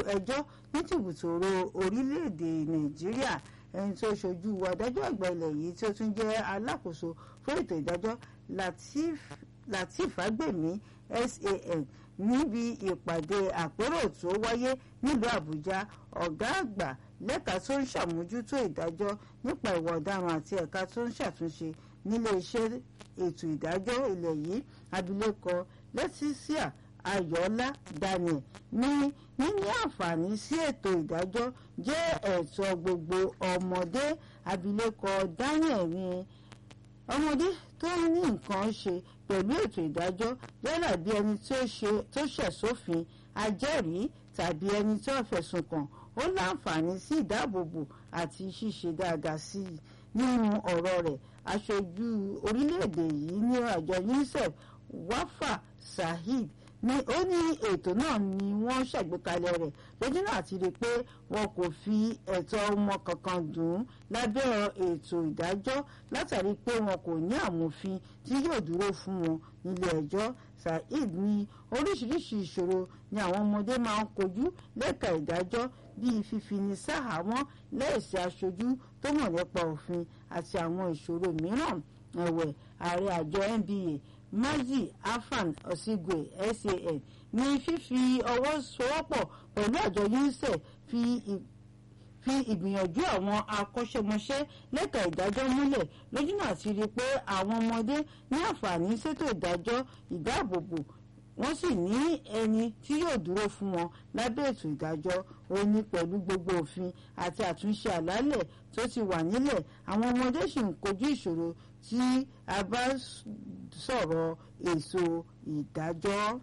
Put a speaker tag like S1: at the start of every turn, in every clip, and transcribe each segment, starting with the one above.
S1: ẹjọ́ ní tìbùtòrò orílẹ̀-èdè nàìjíríà ẹni tó ṣojú adájọ́ àgbà ilẹ̀ yìí tí ó tún jẹ́ alákòóso fún ètò ìdájọ́ lateef fagbemi san níbi ìpàdé àpérò tó wáyé nílùú àbújá ọ̀gá àgbà lẹ́ka tó ń ṣàmójútó ìdájọ́ nípa ìwà ọ̀daràn àti ẹ̀ka tó ń ṣàtúnṣe nílé iṣẹ́ ètò ìdájọ́ ilẹ̀ yìí abilékọ leticia ayọ̀ọ́lá daniel ní níní àǹfààní sí ètò ìdájọ́ jẹ́ ẹ̀tọ́ gbogbo ọmọdé abilékọ daniel ní ọmọdé tó ní nǹkan ṣe pẹ̀lú ètò ìdájọ́ yálà bí ẹni tó ṣẹ̀ sófin ajẹ́rìí tàbí ẹni tó fẹ̀sùn kàn ó láǹfààní sí ìdáàbòbò àti ṣíṣe dáadáa sí i nínú ọ̀rọ̀ rẹ̀ aṣojú orílẹ̀-èdè yìí ní àjọ unicef wafa saheed ni ó ní ètò náà ni wọ́n ṣàgbékalẹ̀ rẹ̀ lójú náà ti rí i pé wọn kò fi ẹ̀tọ́ ọmọ kankan dùn ún lábẹ́ ètò ìdájọ́ látàrí pé wọn kò ní àmòfin tí yóò dúró fún wọn nílé ẹjọ́ saheed ní oríṣiríṣi ìṣòro ni àwọn ọmọdé máa ń kojú lẹ́ka ìdájọ́ bíi fífini sáhàámọ́ lẹ́ẹ̀sì aṣojú tó mọ̀ nípa òfin àti àwọn ìṣòro mìíràn ẹ̀wẹ̀ ààrẹ àjọ nba mazi afan osigwe san ní fífi ọwọ́ sowọ́pọ̀ pẹ̀lú àjọ unicef fi fi ìgbìyànjú àwọn akọ́ṣẹ́mọṣẹ́ lẹ́ka ìdájọ́ múlẹ̀ lójúnà àti rí i pé àwọn ọmọdé ní àǹfààní ṣètò ìdájọ́ ìdáàbòbò wọ́n sì ní ẹni tí yóò dúró fún wọn lábẹ́ ètò ìdájọ́ ó ní pẹ̀lú gbogbo òfin àti àtúnṣe àlàálẹ̀ tó ti wà nílẹ̀ àwọn ọmọdé sì ń kojú ìṣòro tí a bá sọ̀rọ̀ èso ìdájọ́.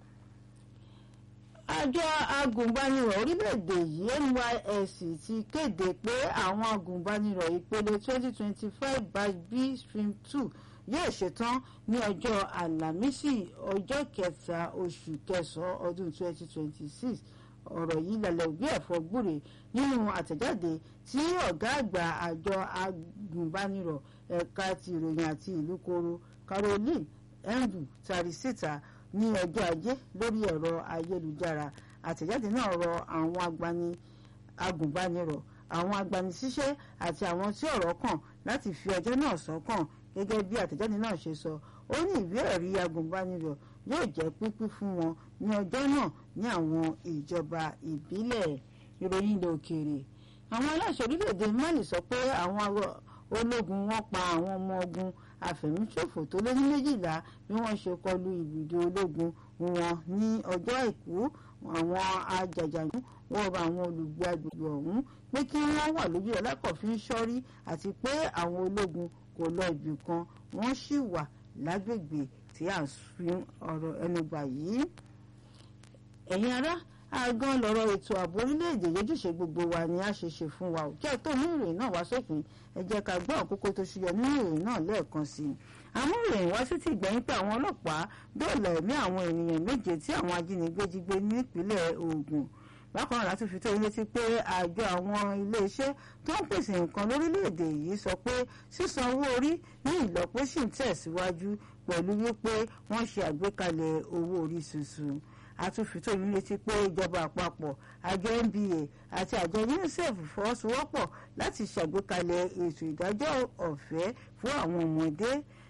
S1: àjọ agùnbánirọ̀ orílẹ̀-èdè yìí nysc ti kéde pé àwọn agùnbánirọ̀ ìpele 2025 batch b stream 2 yóò ṣetán ní ọjọ́ àlàmísì ọjọ́ kẹta oṣù kẹsàn-án ọdún 2026 ọ̀rọ̀ yìí lálẹ́ òbí ẹ̀fọ́ gbúre nínú àtẹ̀jáde tí ọ̀gá àgbà àjọ agùnbánirọ̀ ẹ̀ka ti ìròyìn àti ìlú koro caroline endu tari síta ní ọjọ́ ajé lórí ẹ̀rọ ayélujára àtẹ̀jáde náà rọ àwọn agùnbánirọ̀ àwọn agbanisíṣẹ́ àti àwọn tí ọ̀rọ̀ kàn láti fi ọjọ́ náà sọ́kàn gẹ́gẹ́ bí àtẹ̀jáde náà ṣe sọ ó ní ìwé ẹ̀rí agùnbánirọ̀ yóò jẹ́ pínpín fún wọn ní ọjọ́ náà ní àwọn ìjọba ìbílẹ̀ ìròyìn ilẹ̀ òkèèrè àwọn aláṣẹ orílẹ̀-èdè mali sọ pé àwọn ológun wọn pa àwọn ọmọ ogun àfẹ̀míṣòfò tó lé ní méjìlá bí wọ́n ṣe kọlu ibùdó ológun wọn ní ọjọ́ àìkú àwọn ajàjànú wọ́n rọ àwọn olùgbé agbègbè ọ̀hún pé kí wọ́n wà lójú ọlákọ̀ọ́fín sọ́rí àti pé àwọn ológun kò lọ ibì kan wọ́n sì wà lágbègbè tí à ń fi ọ̀rọ̀ ẹnu gbà yìí. ẹ̀yin ará àgàn lọ̀rọ̀ ètò ààbò orílẹ̀-èdè yójúṣe gbogbo wa ni a ṣe ṣe fún wa ò kí ẹ tó mú ìròyìn náà wá sópin ẹ jẹ́ ká gbọ́ àkókò tó ṣúyọ nínú ìròyìn náà lẹ́ẹ̀kan sí i. àwọn ìròyìn wá sí ti gbẹ̀yìn pé àwọn ọlọ́pàá dóòlà ẹ̀mí àwọn ènìyàn méje tí àwọn ajínigbé jí gbé nípínlẹ̀ Ògùn bákan náà láti fi tó ilé sí pé àjọ àwọn iléeṣẹ́ tó ń pèsè nǹkan lórílẹ̀‐èdè yìí sọ pé sísan owó orí ní ìlọ́po sì ń tẹ̀síwájú pẹ̀lú wípé wọ́n ṣe àgbékalẹ̀ owó orí tuntun àtúnfìtò yìí létí pé ìjọba àpapọ̀ àjọ NBA àti àjọ UNICEF fọwọ́sowọ́pọ̀ láti ṣàgbékalẹ̀ ètò ìdájọ́ ọ̀fẹ́ fún àwọn ọmọdé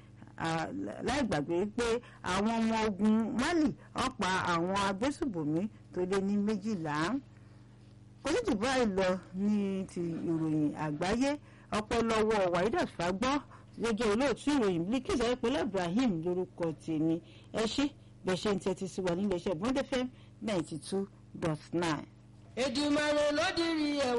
S1: láì gbàgbé pé àwọn ọmọ ogun Mali ọ̀pá àwọn agbésùbòmí tó lé ní méjìlá kò ní jù báyìí lọ ní ti ìròyìn àgbáyé ọpọlọwọ Waidat Fagbọ́ gẹ́gẹ́ olóòtú ìròyìn Bilkis ayépẹlẹ Ibrahim lórúkọ tèmi ẹ ṣé bẹ́ẹ̀ ṣe ń tẹ́tí sí wa nílé iṣẹ́ Bond FM ninety two dot nine.
S2: Èdùmàrè ló dirí ẹ̀wọ̀n.